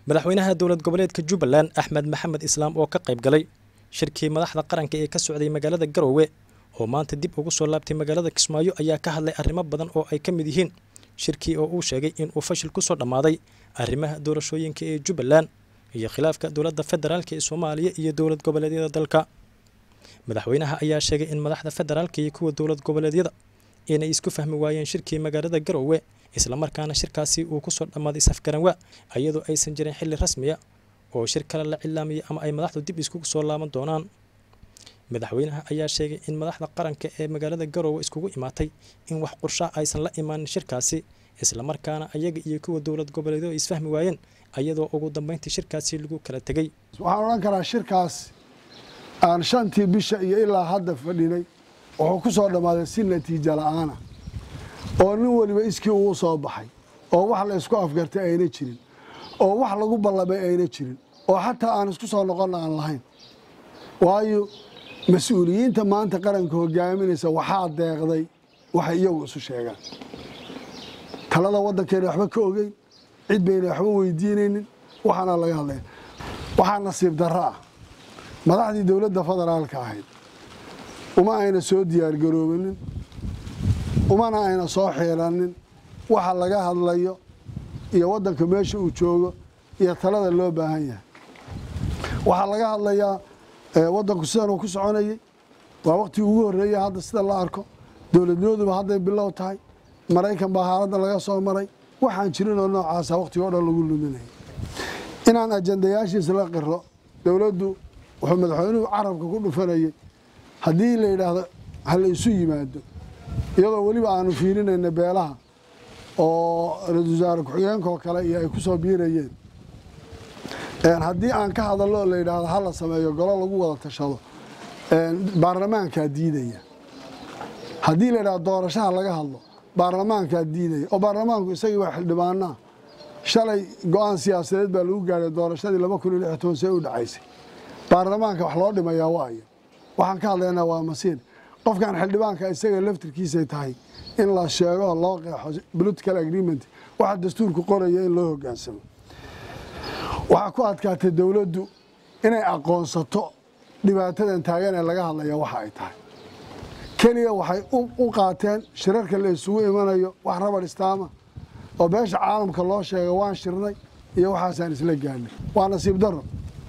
madaxweynaha dowlad goboleedka jubbaland axmed maxamed islaam oo ka qayb galay shirkii madaxda qaranka ee ka socday magaalada garoowe oo maanta dib ugu soo laabtay magaalada kismaayo ayaa ka hadlay arrimo badan oo ay ka mid yihiin shirkii oo uu sheegay in uu fashil ku soo dhammaaday arrimaha doorashooyinka ee jubbaland iyo khilaafka dowladda federaalk ee soomaaliya iyo dowlad goboleedyada dalka madaxweynaha ayaa sheegay in madaxda federaalka iyo kuwa dowlad goboleedyada inay isku fahmi waayeen shirkii magaalada garoowe islamarkaana shirkaasi uu kusoo dhammaaday safgaranwa iyadoo aysan jirin xilli rasmiya oo shir kale la cilaamaya ama ay madaxdu dib iskugu soo laaban doonaan madaxweynaha ayaa sheegay in madaxda qaranka ee magaalada garoowe iskugu imaatay in wax qurshaa aysan la imaanin shirkaasi islamarkaana ayaga iyo kuwa dowlad goboleedo ay isfahmi waayeen ayadoo ugu dambeyntii shirkaasi lagu kala tegey waxaan odhan karaa shirkaas aan shantii bisha iyo ilaa hadda fadhinay wuxuu ku soo dhammaaday si natiija la'aana oo nin weliba iskii uu soo baxay oo wax la isku afgartay ayna jirin oo wax lagu ballamay ayna jirin oo xataa aan isku soo noqonna aan lahayn waayo mas-uuliyiinta maanta qaranka hogaaminaysa waxaa deeqday waxay iyagu isu sheegaan talada waddankeena waxba ka ogeyn cid bayna waxba weydiinaynin waxaana laga hadlaya waxaa nasiib darro ah madaxdii dowladda federaalka ahayd uma ayna soo diyaargaroobinin umana ayna soo xiiranin waxa laga hadlayo iyo waddanka meesha uu joogo iyo talada loo baahan yahay waxaa laga hadlayaa waddanku sidan uu ku soconayay waa waqtigii ugu horreeyay hadda sida la arko dowladnimaduba hadday bilow tahay maraykan baa haaladda laga soo maray waxaan jirinoo noocaasa waqtiga o dhan lagu luminayay inaan ajandayaashiisa la qiro dowladdu wuxuu madaxweynuhu carabka ku dhufanayay haddii la yidhaahdo ha la isu yimaado iyadoo weliba aanu fiirinayna beelaha oo ra-isul wasaare ku-xigeenkaoo kale iyo ay ku soo biirayeen haddii aan ka hadallo oo la yidhaahdo ha la sameeyo golo lagu wada tashado baarlamaankaa diidaya haddii la yidhahdo doorashaha laga hadlo baarlamaankaa diidaya oo baarlamaanku isagii waa xildhibaanaa shalay go-aan siyaasadeed baa lagu gaadhay doorashadii laba kun iyo lix toban see u dhacaysay baarlamaanka wax loo dhimayaa waayo waxaan ka hadlaynaa waa masiir qofkan xildhibaanka isaga laftirkiisay tahay in la sheego loo qeexo political agreement waxa dastuurku qoraya in loo hogaansamo waxaa ku adkaatay dowladdu inay aqoonsato dhibaatadan taagan ee laga hadlaya waxa ay tahay keliya waxay u qaateen shirarka la isugu imanayo wax rabadh istaama oo beesha caalamka loo sheega waan shirnay iyo waxaasaan isla gaadhnay waa nasiib daro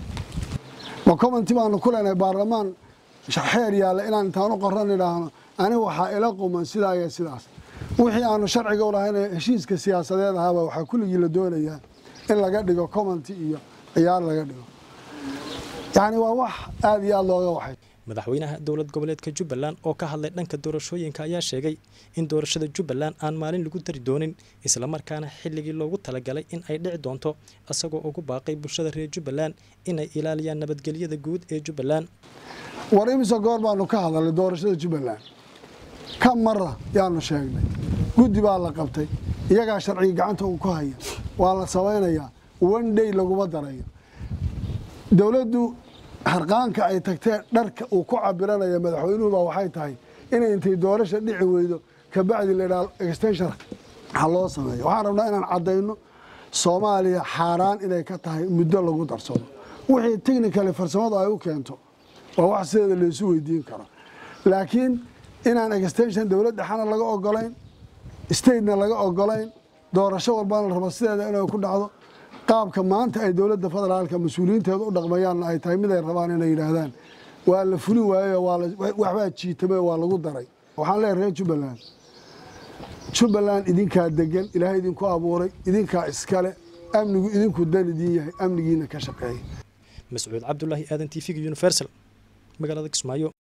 ma commenti baanu ku leenahay baarlamaan xeer yaalla inaan intaan u qoran idhaahno aniga waxaa ila quman sidaa iyo sidaas wixii aanu sharciga u lahayn heshiiska siyaasadeed ahaaba waxaa kulligii la doonayaa in laga dhigo commenti iyo ciyaar laga dhigo yacni waa wax aada iyo aada looga waxay madaxweynaha dowlad goboleedka jubbaland oo ka hadlay dhanka doorashooyinka ayaa sheegay in doorashada jubbaland aan maalin lagu dari doonin islamarkaana xilligii loogu talagalay in ay dhici doonto isagoo ugu baaqay bulshada reer jubbaland inay ilaaliyaan nabadgelyada guud ee jubbaland war imise goor baanu ka hadalnay doorashada jubbaland ka mara yaanu sheegnay guddi baa la qabtay iyagaa sharciga gacanta uu ku haya waa la samaynayaa one day laguma darayo dowladdu harqaanka ay tagtee dharka uu ku cabiranaya madaxweynuhuba waxay tahay inay intay doorasha dhici weydo kabacdi la idhaha extension ha loo sameeyo waxaan rabnaa inaan caddayno soomaaliya xaaraan inay ka tahay muddo lagu darsado wixii technically farsamadu ay u keento waa wax sideeda laysu weydiin karo laakiin inaan extension dowlad dhexana laga ogolayn statena laga ogolayn doorasho walbana la rabo sideeda inay ku dhacdo qaabka maanta ay dowladda federaalka mas-uuliyiinteeda u dhaqmayaanna ay tahay mid ay rabaan inay yidhaahdaan waa la fulin waaye waxbaa jiitame waa lagu daray waxaan leeyahay reer jubbaland jubbaland idinkaa degan ilaahay idinku abuuray idinkaa iskale amnigu idinku dan idiin yahay amnigiina ka shaqeeya mascuud cabdulaahi aadan t v-ga universal magaalada kismaayo